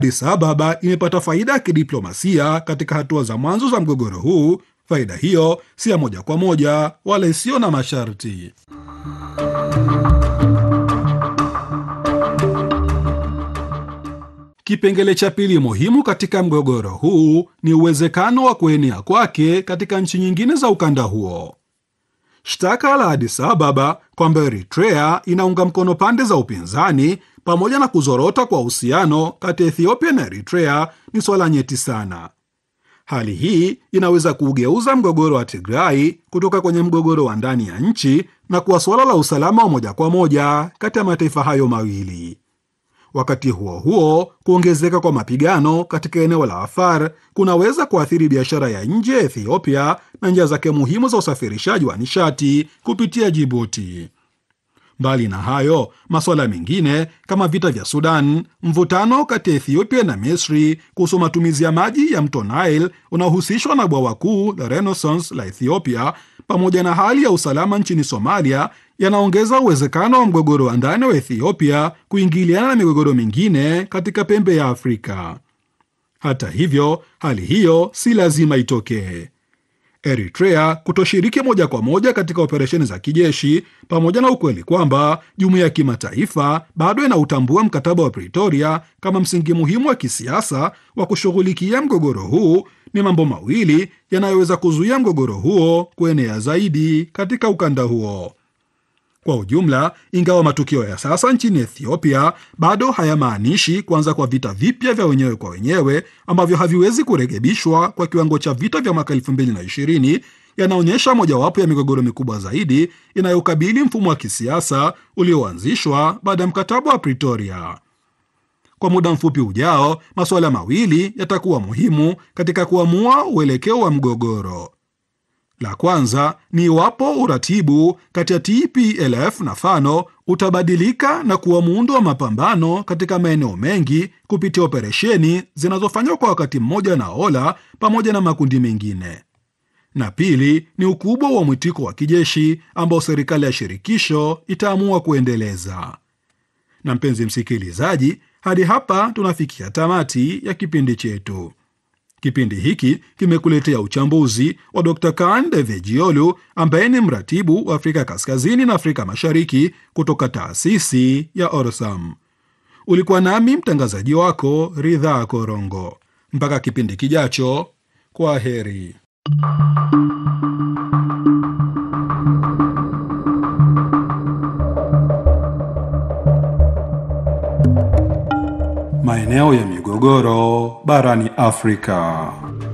Addis Ababa imepata faida ya kidiplomasia katika hatua za mwanzo za mgogoro huu. Faida hiyo si ya moja kwa moja wala isiyo na masharti. Kipengele cha pili muhimu katika mgogoro huu ni uwezekano wa kuenea kwake katika nchi nyingine za ukanda huo. Shtaka la Addis Ababa kwamba Eritrea inaunga mkono pande za upinzani pamoja na kuzorota kwa uhusiano kati ya Ethiopia na Eritrea ni swala nyeti sana. Hali hii inaweza kuugeuza mgogoro wa Tigrai kutoka kwenye mgogoro wa ndani ya nchi na kuwa suala la usalama wa moja kwa moja kati ya mataifa hayo mawili. Wakati huo huo, kuongezeka kwa mapigano katika eneo la Afar kunaweza kuathiri biashara ya nje ya Ethiopia na njia zake muhimu za usafirishaji wa nishati kupitia Jibuti. Mbali na hayo, masuala mengine kama vita vya Sudan, mvutano kati ya Ethiopia na Misri kuhusu matumizi ya maji ya mto Nile unaohusishwa na bwawa kuu la Renaissance la Ethiopia, pamoja na hali ya usalama nchini Somalia yanaongeza uwezekano wa mgogoro wa ndani wa Ethiopia kuingiliana na migogoro mingine katika pembe ya Afrika. Hata hivyo, hali hiyo si lazima itokee. Eritrea kutoshiriki moja kwa moja katika operesheni za kijeshi pamoja na ukweli kwamba jumuiya ya kimataifa bado inautambua mkataba wa Pretoria kama msingi muhimu wa kisiasa wa kushughulikia mgogoro huu ni mambo mawili yanayoweza kuzuia mgogoro huo kuenea zaidi katika ukanda huo. Kwa ujumla, ingawa matukio ya sasa nchini Ethiopia bado hayamaanishi kuanza kwa vita vipya vya wenyewe kwa wenyewe ambavyo haviwezi kurekebishwa kwa kiwango cha vita vya mwaka 2020, yanaonyesha mojawapo ya migogoro mikubwa zaidi inayokabili mfumo wa kisiasa ulioanzishwa baada ya mkataba wa Pretoria. Kwa muda mfupi ujao, masuala mawili yatakuwa muhimu katika kuamua uelekeo wa mgogoro. La kwanza ni iwapo uratibu kati ya TPLF na Fano utabadilika na kuwa muundo wa mapambano katika maeneo mengi kupitia operesheni zinazofanywa kwa wakati mmoja na Ola pamoja na makundi mengine, na pili ni ukubwa wa mwitiko wa kijeshi ambao serikali ya shirikisho itaamua kuendeleza. Na mpenzi msikilizaji, hadi hapa tunafikia tamati ya kipindi chetu. Kipindi hiki kimekuletea uchambuzi wa Dr Kan Devejiolu ambaye ni mratibu wa Afrika Kaskazini na Afrika Mashariki kutoka taasisi ya Orsam. Ulikuwa nami mtangazaji wako Ridhaa Korongo. Mpaka kipindi kijacho, kwa heri. Maeneo ya migogoro barani Afrika.